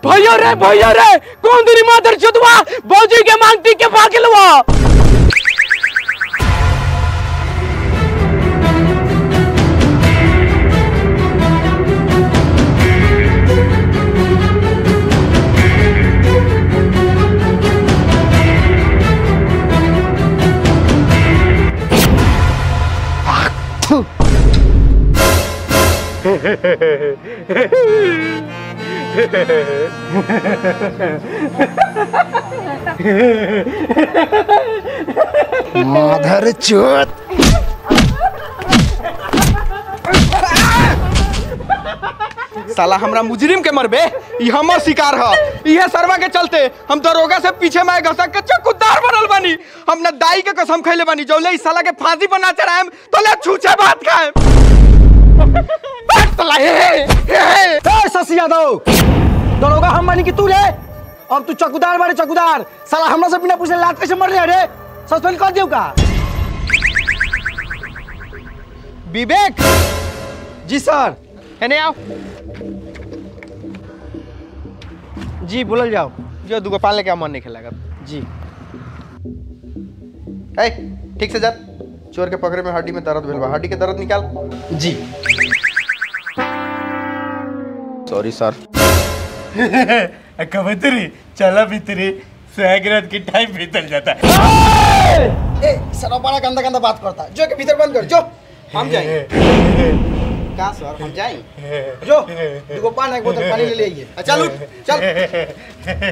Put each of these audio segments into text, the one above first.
भैया रे भैया रे कौन तेरी मादर चुदवा भौजी के मांगती के पागलवा माधर चोत साला हमरा मुजरिम के मरबे ई हमर शिकार ह इहे सरवा के चलते हम दरोगा से पीछे में घसक के चक्कूदार बनल बानी हम न दाई के कसम खैले बानी जौले ई साला के फांसी पर ना चढ़ाएम तोले छूछे बात खाएम साला हे हे हे ए शशि यादव दरोगा हम बानी कि तू रे अब तू चौकीदार बारे चौकीदार साला हमरा से बिना पूछे लात कैसे मर रहे रे सस्पेंड कर दियो का विवेक जी सर एने आओ जी बोलल जाओ जो दुगो पान लेके आओ, मन नहीं खेला जी ए ठीक से जा चोर के पकड़े में हड्डी में दर्द भेल बा हड्डी के दर्द निकाल जी सॉरी सर कबूतरी चला भीतरी सुहागरात की टाइम बीतल जाता है ए साला बड़ा गंदा गंदा बात करता जो के भीतर बंद कर जो हम जाएंगे का सर हम जाएं जो दुगो पान एक बोतल पानी ले ले आइए चल उठ चल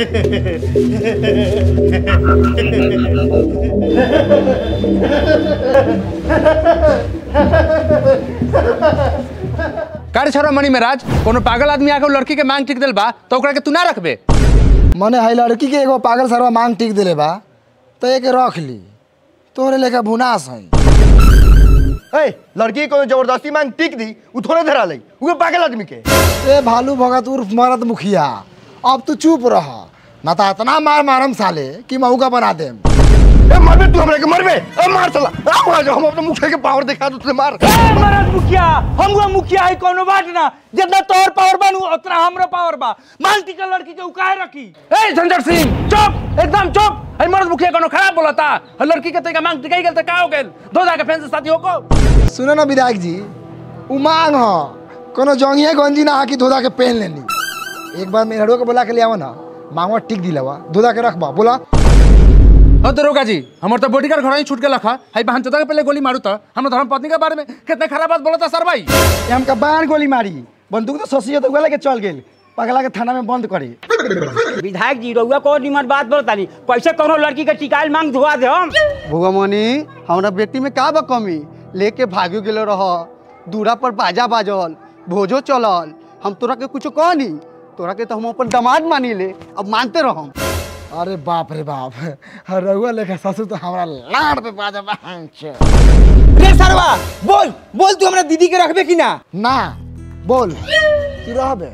कारे छोरा मणि महाराज कोनो पागल आदमी आके उ लड़की के मांग टिक दिल बा तो ओकरा के तू ना रखबे मने है लड़की के एगो पागल सरवा मांग टिक दिले बा तो एक रख ली तोरे लेखा भुनास है ए लड़की को जबरदस्ती मांग टिक दी उ थोड़े धरा लई उ पागल आदमी के ए भालू भगत उर्फ मरद मुखिया अब तू चुप रह ना तो इतना मार मारम साले कि महू का बना देम ए मरबे तू हमरा के मरबे ए मार चला आ मार जा हम अपने मुखिया के पावर दिखा दू तुझे मार महाराज मुखिया हमगो मुखिया है कोनो बात ना जितना तोर पावर बनू उतना हमरो पावर बा मांग टिक लड़की के उकाए रखी ए संजय सिंह चुप एकदम चुप है मर्द मुखिया कोनो खराब बोलता है लड़की के तरीका मांग टिकाई गेल त का हो गेल दो जाके फैन से शादी होको सुनो ना विधायक जी उ मांग ह कोनो जंगिया गंजी ना हाकी धोधा के पहन लेनी एक बार मेहड़ो के बोला के ले आवा ना मांगवा टिक दिलावा धोधा के रखबा बोला हाँ दरोगा जी हमार तो बॉडीगार्ड घर ही छूट के लखा हाई बहन चोदा के पहले गोली मारू था हम धर्म पत्नी के बारे में कितने खराब बात बोला था सर भाई ये हमका बाहर गोली मारी बंदूक तो ससी तो लेके चल गेल पगला के थाना में बंद करी विधायक जी रउआ को निमन बात बोलतानी कैसे कोनो लड़की के टिकाइल मांग धुआ दे हम भुगमनी हमरा बेटी में का बा कमी लेके भागियो गेलो रह दूरा पर बाजा बाजल भोजो चलल हम तोरा के कुछ कहनी तोरा के तो हम अपन दामाद मानी ले अब मानते रहम अरे बाप रे बाप रहुआ लेखा ससुर तो हमारा लाड़ पे बाजा बांच रे सरवा बोल बोल तू हमरा दीदी के रखबे कि ना ना बोल तू रहबे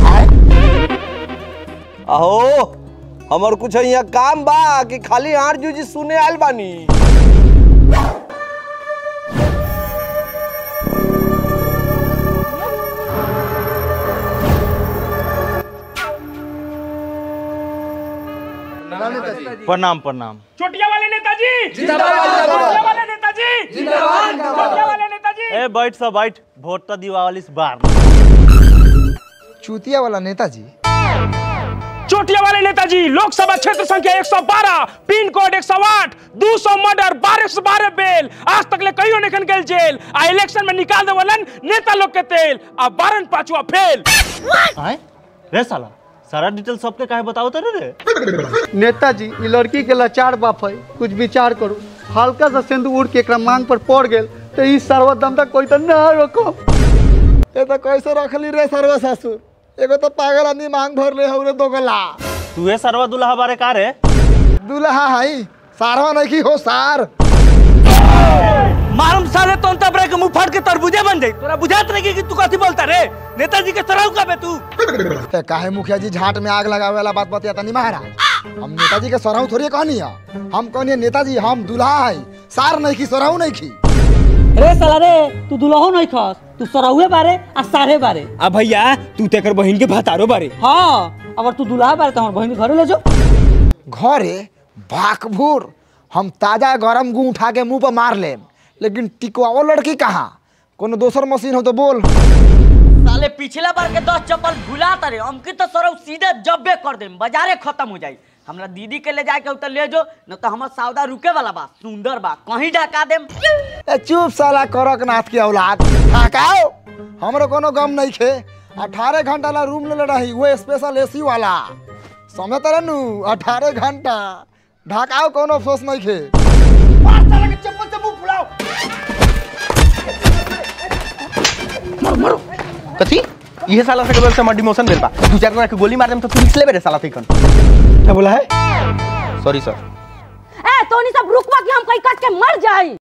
अहो हमर कुछ यहाँ काम बा कि खाली आर जूजी सुने आयल बानी प्रणाम प्रणाम चोटिया वाले नेताजी चोटिया वाले नेताजी चोटिया वाले नेताजी ए बैठ सब बैठ वोट तो दिवाली से बार चूतिया वाला नेताजी चोटिया वाले नेताजी लोकसभा क्षेत्र संख्या 112 पिन कोड 108 200 मर्डर 1212 बेल आज तक ले कहियो नहीं गेल जेल आ इलेक्शन में निकाल देवलन नेता लोग के तेल आ बारन पांचवा फेल आए रे साला सारा डिटेल सबके काहे बताओ तो रे नेताजी ई लड़की के लाचार बाप है कुछ विचार करू हल्का सा सिंदूर उड़ के एकरा मांग पर पड़ गेल तो ई सर्वदम तक कोई तो ना रोको ये तो कैसे रखली रे सर्व ससुर एगो तो पागल आदमी मांग भर ले हउरे दोगला तू ये सरवा दुल्हा बारे का रे दूल्हा हई सारवा नहीं की हो सार मालूम साले तो तब रे के मुंह फाड़ के तरबूजे बन जाई तोरा बुझात नहीं कि तू कथी बोलता रे नेताजी के सराउ का बे तू ते काहे मुखिया जी झाट में आग लगावे वाला बात बतिया तनी महाराज हम नेताजी के सराहू थोड़ी कहनी है हम कहनी नेताजी हम दूल्हा है सार नहीं की सराहू नहीं की रे साला रे तू दुल्हो नहीं खस तू सराउए बारे आ सारे बारे आ भैया तू तेकर बहिन के भतारो बारे हां अगर तू दुल्हा बारे तो हमार बहन के घरे ले जाओ घरे भाकभूर हम ताजा गरम गू उठा के मुंह पर मार लेम लेकिन टिकवाओ लड़की कहाँ कोनो दोसर मशीन हो तो बोल साले पिछला बार के दस चप्पल भुला तारे हमके तो सरौ सीधे जब्बे कर देम बाजारे खत्म हो जाई हमरा दीदी के ले जाके उतर ले जो न तो हमर सौदा रुके वाला बा सुंदर बा कहीं ढका देम ए चुप साला करकनाथ की औलाद ढाकाओ हमरो कोनो गम नहीं खे अठारह घंटा ला रूम ले रही वो स्पेशल एसी वाला समय तरह नु अठारह घंटा ढाकाओ कोनो अफसोस नहीं खे कथी ये साला से कबल से हमार डिमोशन भेल बा दू चार जना के गोली मार देम तो तू निकले बेरे साला तइकन क्या बोला है सॉरी सर ए तोनी सब रुकवा कि हम कहीं कट के मर जाई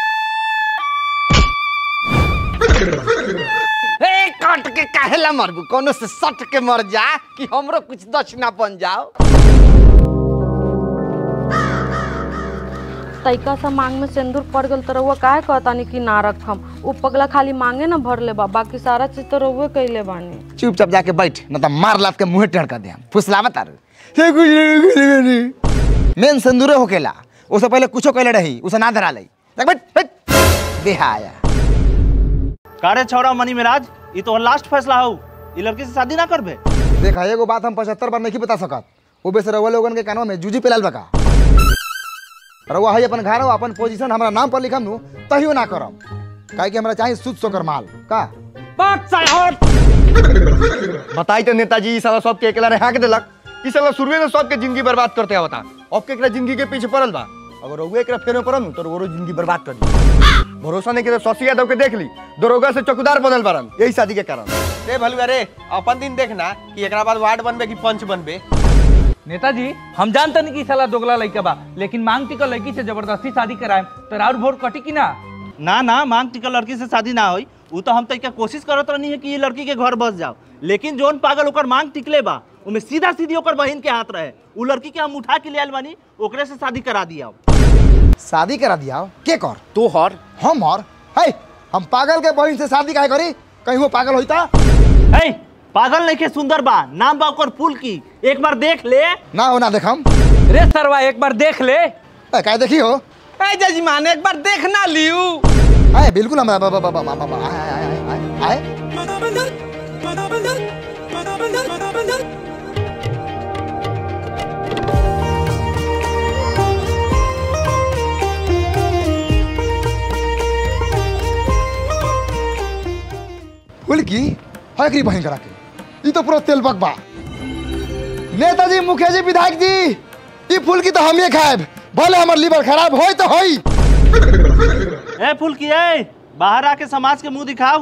ए काट के काहेला मरबू कोनो से सट के मर जा कि हमरो कुछ दक्षिणा बन जाओ तैका सा मांग में सिंदूर पड़ गल तो रउआ काहे कहतानी कि ना रखम उ पगला खाली मांगे ना भर ले बा बाकी सारा चीज तो रउए कइले बानी चुपचाप जाके बैठ न तो मार लात के मुंह टेढ़ कर दे फुसलावा तारू मेन सिंदूरे होकेला उससे पहले कुछो कहले रही उसे ना धरा लई देख बैठ बैठ बेहाया कारे छौड़ा मनी मिराज ये तो लास्ट फैसला हो ये लड़की से शादी ना करबे देखा एगो बात हम पचहत्तर बार नहीं बता सकत वो बेस रउआ लोगन के कानवा में जूजी पिलाल बका रउआ है अपन घर अपन पोजीशन हमरा नाम पर लिखम नु तहियो ना करम काहे कि हमरा चाहिए शुद्ध सोकर माल का बताई तो नेताजी ई साला सबके अकेला रे हाँक देलक ई साला शुरुए में सबके जिंदगी बर्बाद करते आवता अब के एकरा जिंदगी के पीछे पड़ल बा अगर ओगे एकरा फेर में पड़ल नु, तो ओरो जिंदगी बर्बाद कर दी भरोसा नहीं करे शशि यादव के देख ली दरोगा से चौकीदार बनल बारन यही शादी के कारण रे भलुआ रे अपन दिन देखना कि एकरा बाद वार्ड बनबे कि पंच बनबे नेताजी हम जानते नहीं कि साला दोगला लड़का बा लेकिन मांग टिकल लड़की से जबरदस्ती शादी कराए तो राउर वोट कटी कि ना ना ना मांग टिकल लड़की से शादी ना होई वो तो हम तो क्या कोशिश करत रहनी है कि ये लड़की के घर बस जाओ लेकिन जोन पागल ओकर मांग टिकले बा उमे सीधा सीधी ओकर बहन के हाथ रहे उ लड़की के हम उठा के ले आयल बानी ओकरे से शादी करा दिया शादी करा दिया के कर तू हर हम और है हम पागल के बहन से शादी काहे करी कहीं वो पागल होइता है पागल नहीं के सुंदर बा नाम बा ओकर फूल की एक बार देख ले ना हो ना देखम रे सरवा एक बार देख ले ए, काहे देखी हो ए जजमान एक बार देखना लियू आए बिल्कुल हम बा- बा- बा- बा- बा- बा- आए आए आए आए आए बोल की है की बहन करा के ई तो पूरा तेल बकबा नेताजी मुखिया जी विधायक जी ई फूल की तो हम ही खाएब भले हमर लीवर खराब होई तो होई ए फूल की ए बाहर आके समाज के मुंह दिखाओ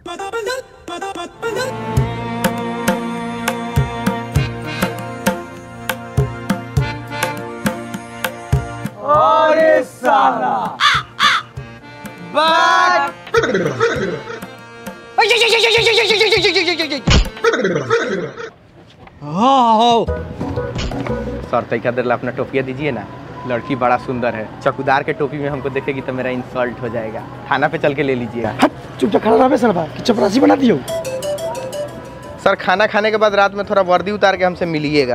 सर तैका देर ला अपना टोपिया दीजिए ना लड़की बड़ा सुंदर है चौकीदार के टोपी में हमको देखेगी तो मेरा इंसल्ट हो जाएगा थाना पे चल के ले लीजिएगा चुपचाप खड़ा रहे सर कि चपरासी बना दियो सर खाना खाने के बाद रात में थोड़ा वर्दी उतार के हमसे मिलिएगा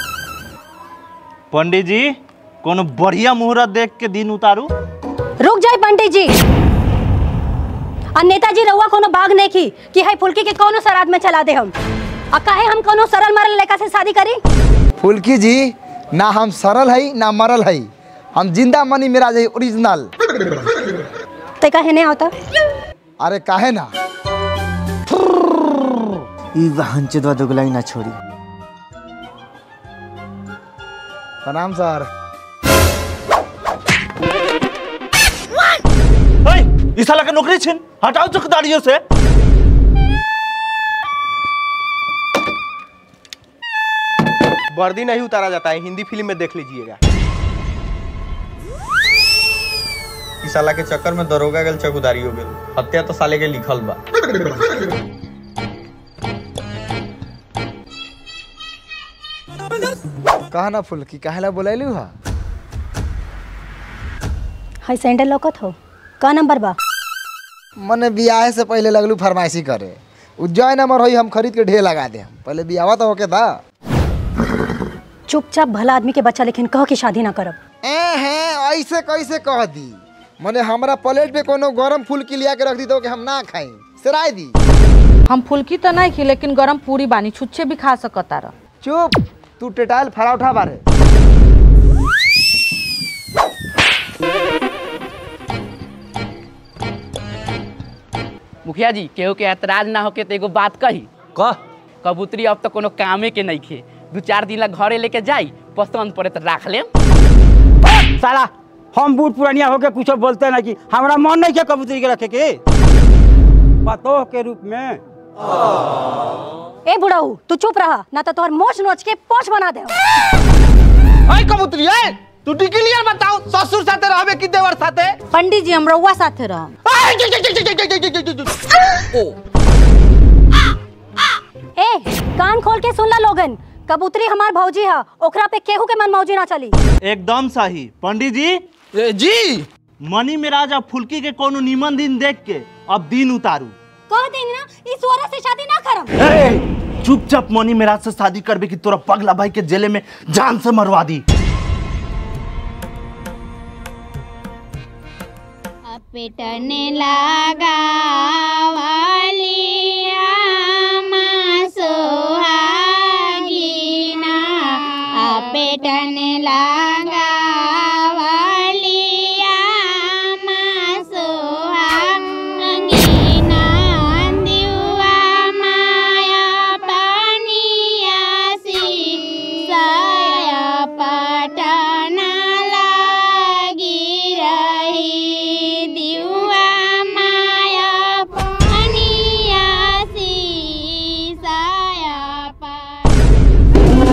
पंडित जी कोनो बढ़िया मुहूर्त देख के दिन उतारू रुक जाए पंडित जी आ नेताजी रउआ कोनो भाग नहीं की कि है फुलकी के कोनो सराद में चला दे हम आ काहे हम कोनो सरल मरल लड़का से शादी करी फुल्की जी ना हम सरल है ना मरल है हम जिंदा मनी मेरा है ओरिजिनल ते काहे नहीं होता अरे काहे ना ई बहन चोदवा दोगलाई ना छोड़ी प्रणाम सर ए, ई साला के नौकरी छिन हटाओ चौकीदारियों से वर्दी नहीं उतारा जाता है हिंदी फिल्म में देख लीजिएगा इस साला के चक्कर में दरोगा गल चौकीदारी हो गल हत्या तो साले के लिखल बा कहा ना फुल्की काहे ला बोलैलू हा है सैंडल लौकत हो का नंबर बा मने बियाह से पहले लगलू फरमाइशी करे उ जय नंबर होई हम खरीद के ढेर लगा दे पहले बियाह तो होके था चुपचाप भला आदमी के बच्चा लेकिन कह के शादी ना करब ए हैं ऐसे कैसे कह दी मने हमरा प्लेट पे कोनो गरम फूल की लिया के रख दी तो कि हम ना खाई सराय दी हम फुल्की तो नहीं खी लेकिन गरम पूरी बानी छुच्छे भी खा सकता रह चुप तू टेटाइल फराउठा बारे मुखिया जी केहू के ऐतराज ना होके तो एगो बात कही कह कबूतरी अब तो कोनो कामे के नहीं खे दू चार दिन ला घरे लेके जाई पसंद पड़े तो राख ले साला हम बूढ़ पुरानिया होके कुछ बोलते ना कि हमरा मन नहीं के कबूतरी के रखे के पतोह के रूप में ए बुढ़ाऊ तू चुप रहा ना तो तोहर मोछ नोच के पोछ बना दे अय कबूतरी अय तू क्लियर बताओ ससुर साथे रहबे कि देवर साथे पंडित जी हम रउआ साथे रह अय, जि, जि, जि, जि, जि, जि, जि, जि, जि। ए कान खोल के सुन ला लोगन कबूतरी हमार भौजी है ओकरा पे केहू के मन मौजी ना चली एकदम सही पंडित जी जी मनी में राजा फुल्की के कोनो नीमन दिन देख के अब दिन उतारू कह देंगे ना इस औरत से शादी ना करम चुपचाप मनी मेराज से शादी करबे कि तोरा पगला भाई के जेले में जान से मरवा दी पेटने लगा वालिया सोहागीना आ पेटने लगा वालिया सोहागीना दिवा माया पानिया सी साया पटना लागी रही दिवा माया पानिया सी साया पटना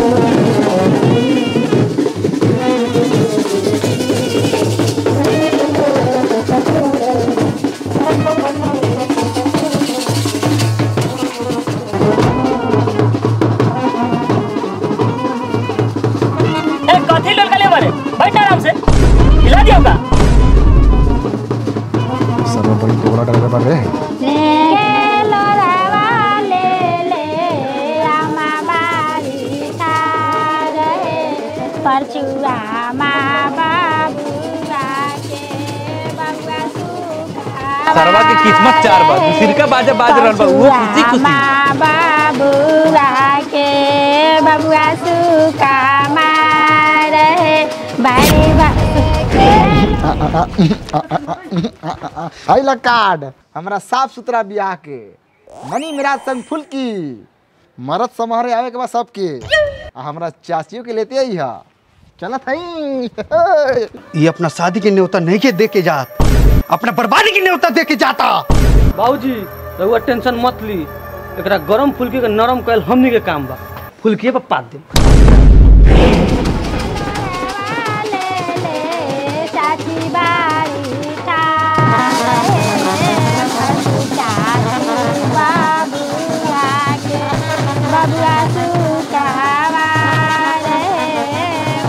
ए कथी लोल गले बारे बैठ आराम से हिला दियो का सब बड़ी टोकरा डर पर रे परचुआ माँ बाबुआ के बबुआ सुखा सरवा के किस्मत चार बा दूसरी का बाजा बाज रहल बा वो खुशी खुशी माँ बाबुआ के बबुआ सुखा रहे बारी बा आई ला कार्ड हमरा साफ सुथरा बियाह के मनी मिराज संग फुल्की मरद समारोह आवे के बाद सबके आ हमरा चाचियों के लेते आई हा चलत हई ये अपना शादी के न्योता नहीं के दे के जात अपना बर्बादी के न्योता दे के जाता बाबूजी रहुआ टेंशन मत ली एकरा गरम फुल्की के नरम कैल हमनी के काम बा फुल्की पर पात दे चाची बारी का चाची बाबुआ के बबुआ सुखावा रहे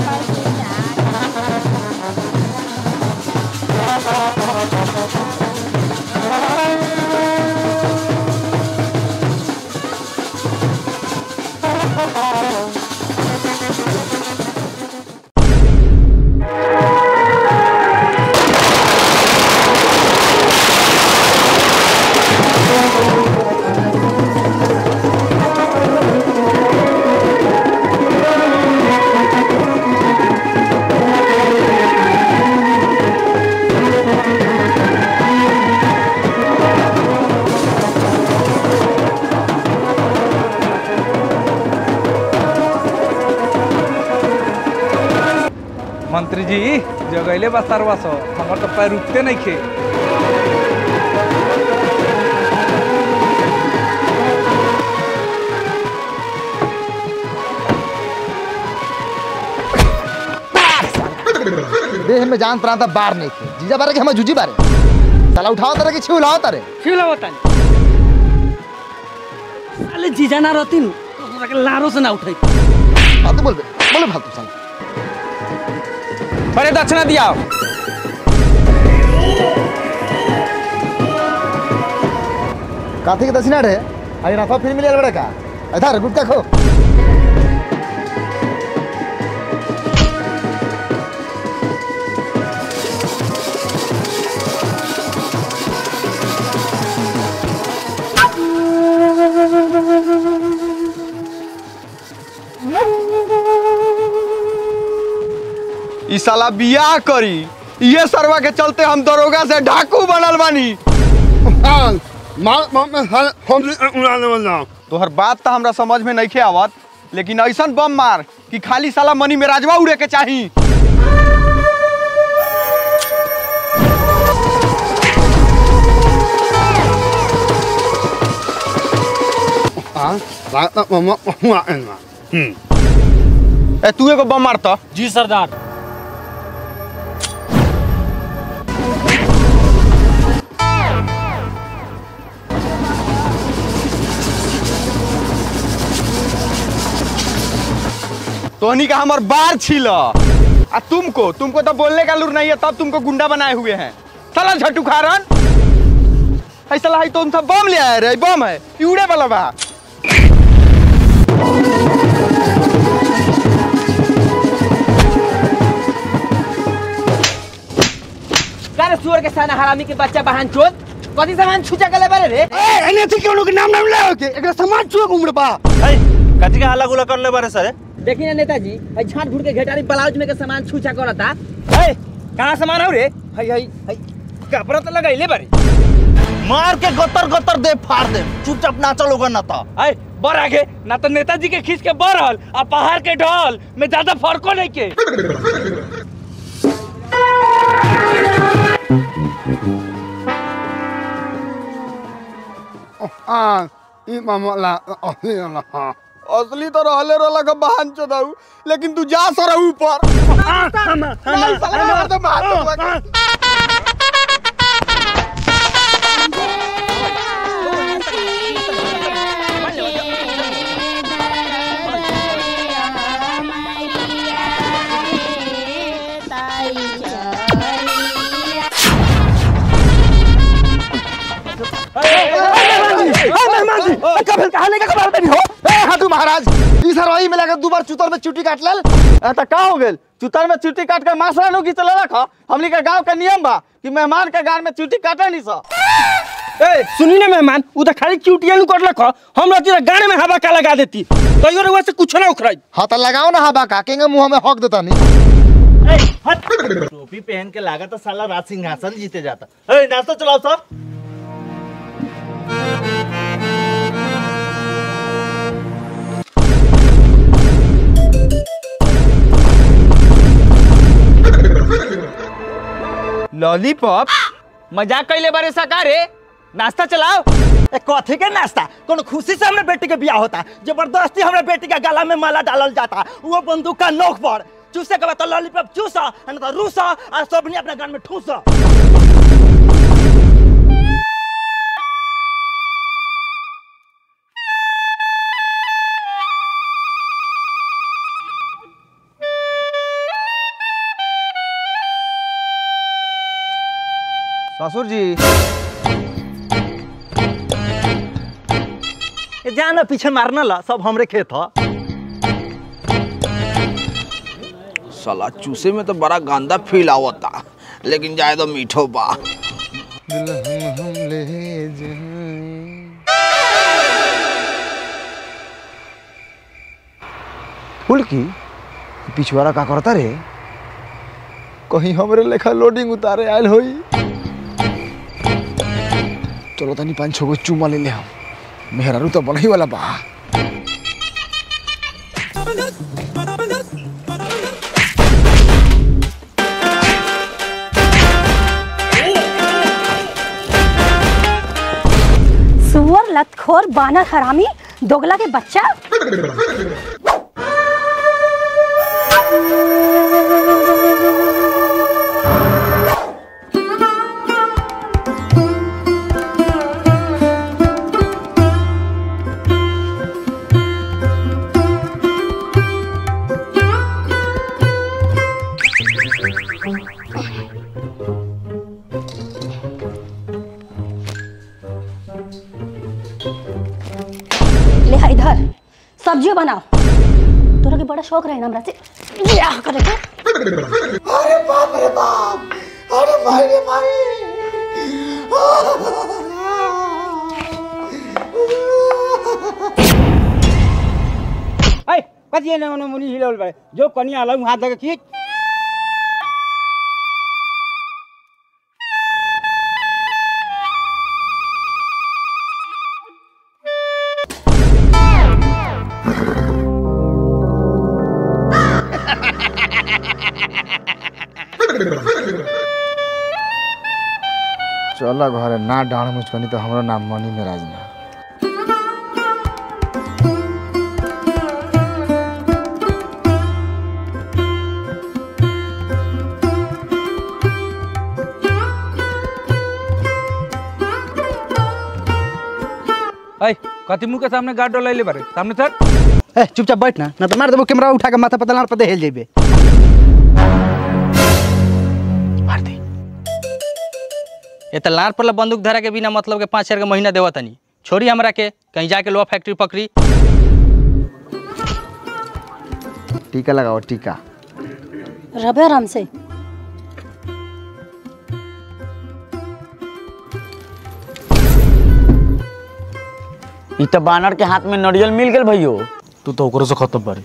मंत्री जी जगैले बा सरवा सो हमर तो पैर रुकते नहीं खे देह में जान प्रांत बार नहीं थे जीजा बारे के हम जूजी बारे साला उठाओ तारे कि छिउ लाओ तारे क्यों होता साले जीजा ना रहती नु तो तोरा के लारो से ना उठाई फालतू बोल बे बोले फालतू साला बड़े दक्षिणा दिया काथी के दक्षिणा रे आई राफा फिर मिले बड़े का इधर गुटका खो ई साला बियाह करी ये सरवा के चलते हम दरोगा से डाकू बनल बानी तोहर बात तो हमरा समझ में नहीं आवत लेकिन ऐसा बम मार कि खाली साला मनी में राजवा उड़े के चाही ए तू एगो बम मारता जी सरदार तोहनी का हमर बार छील आ तुमको तुमको तो बोलने का लूर नहीं है तब तुमको गुंडा बनाए हुए हैं साला झटू खारन है साला है तुम सब बम ले आए रे बम है ई उड़े वाला बा कारे सुअर के साना हरामी के बच्चा बहन चोद कथी सामान छुचा के ले बारे रे एने थी केनो के नाम नाम ले के एकरा समाज छुए घूम रे बा कथी का हल्ला गुला कर ले बारे सर देखी ना नेताजी हई झाट घुट के घेटारी ब्लाउज में के सामान छुचा करता ए कहां सामान हो रे हई हई हई कपड़ा तो लगाइले बारे मार के गतर गतर दे फाड़ दे चुपचाप नाचो लोगन ना तो आए बर आगे ना तो नेताजी के खींच के बरहल आ पहाड़ के ढल में ज्यादा फर्को नहीं के असली तो रहले रहला का बहन चोदाऊ लेकिन तू जा सर ऊपर नहीं साला मार दे मार दे कभी कहानी का खबर नहीं हो ए हाथू महाराज ई सरवाई में लगा दो बार चुतर में चुटी काट लेल त का हो गेल चुतर में चुटी काट के मासरा नु की चले रख हमनी के गांव के नियम बा कि मेहमान के गान में चुटी काटे नहीं सा ए सुनी ना मेहमान उ तो खाली चूटिया नु करलक हम रहती गाने में हवा का लगा देती तैयो रे से कुछ ना उखराई हाँ तो लगाओ ना हवा का केंगे मुंह में हक देता नहीं टोपी पहन के लागा तो साला राज सिंहासन जीते जाता ए नाश्ता चलाओ सब लॉलीपॉप मजाक कैले बारे सकारे नाश्ता चलाओ ए कथी के नाश्ता कोनो खुशी से हमरे बेटी के बियाह होता जबरदस्ती हमरे बेटी के गला में माला डालल जाता वो बंदूक का नोक पर चूसे के बाद तो लॉलीपॉप चूसा न तो रूसा और सबनी अपने गान में ठूसा ससुर जी ए जाना पीछे मारना ला सब हमरे खेत ह साला चूसे में तो बड़ा गंदा फील आवता लेकिन जाए तो मीठो बा फुलकी पिछवाड़ा का करता रे कहीं हमरे लेखा लोडिंग उतारे आयल होई चलो तनी पाँच छो गो चुमा ले ले हम मेहरारू तो बनही वाला बा सुअर लतखोर बानर हरामी दोगला के बच्चा ले हा इधर सब्जियों बनाओ तोरा के बड़ा शौक रहे ना हमरा से बियाह करे के अरे बाप रे बाप अरे भाई रे भाई ए कथी ने ओने मुनी हिलल बारे जो कनिया अलग हाथ लगे खींच चल घरे ना डाँड मुचकनी तो हमारा नाम मनी में राजना ऐ कति मुंह के सामने गार्ड डोला ले बारे सामने सर ए चुपचाप बैठ ना ना तो मार देबो कैमरा उठा के माथा पर दलार पर दे हेल जेबे ये तो लार पर बंदूक धरा के बिना मतलब के पाँच हजार के महीना देवा तनी छोड़ी हमरा के कहीं जाके लोहा फैक्ट्री पकड़ी टीका लगाओ टीका रबे आराम से ई तो बानर के हाथ में नरियल मिल गेल भैयो तू तो ओकरो से खत्म बारी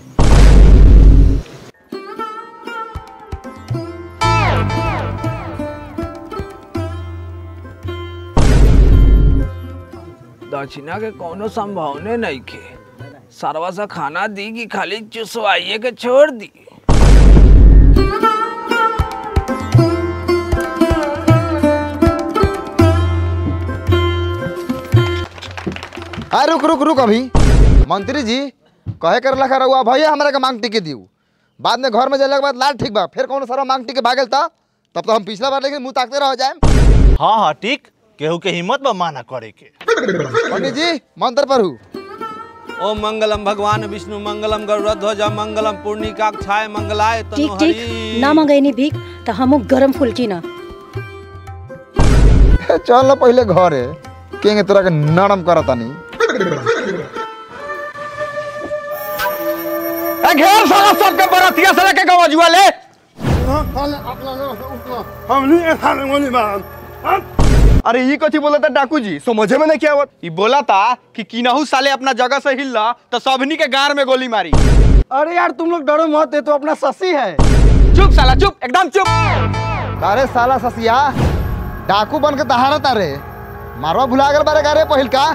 दक्षिणा के कोनो संभावने नहीं के सरवा सा खाना दी कि खाली चुसवाइए के छोड़ दी हाँ रुक रुक रुक अभी मंत्री जी कहे कर लखा रहुआ भैया हमरा के मांग टिके दियो बाद में घर में जाने के बाद लाल ठीक बा फिर कौन सारा मांग टिके भागल था तब तो हम पिछला बार लेकिन मुंह ताकते रह जाए हाँ हाँ ठीक केहू के हिम्मत बा माना करे के पंडित जी मंत्र पर हूँ ओम मंगलम भगवान विष्णु मंगलम गरुड़ध्वज मंगलम पूर्णिकाक्षाय मंगलाय ठीक तनु ठीक ना मंगैनी भीख तो हमू गरम फुल्की ना चल ना पहले घरे केंगे तोरा के नरम करता नहीं ए घेर साला सबके बरतिया से लेके गवजुआ ले अरे ये कथी बोला था डाकू जी समझे में नहीं क्या आवत ये बोला था कि किनाहू साले अपना जगह से हिलला तो सबनी के गार में गोली मारी अरे यार तुम लोग डरो मत ये तो अपना ससी है चुप साला चुप एकदम चुप अरे साला ससिया डाकू बन के दहाड़ा तारे मारवा भुला गल बारे गारे पहिल का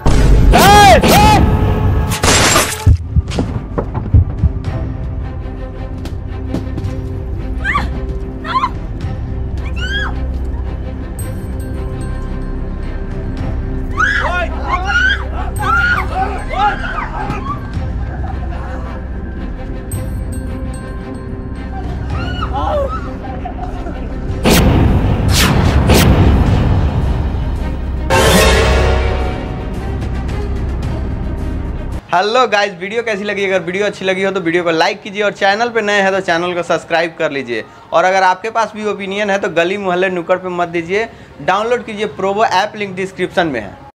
हेलो गाइस वीडियो कैसी लगी अगर वीडियो अच्छी लगी हो तो वीडियो को लाइक कीजिए और चैनल पे नए हैं तो चैनल को सब्सक्राइब कर लीजिए और अगर आपके पास भी ओपिनियन है तो गली मोहल्ले नुक्कड़ पे मत दीजिए डाउनलोड कीजिए प्रोवो ऐप लिंक डिस्क्रिप्शन में है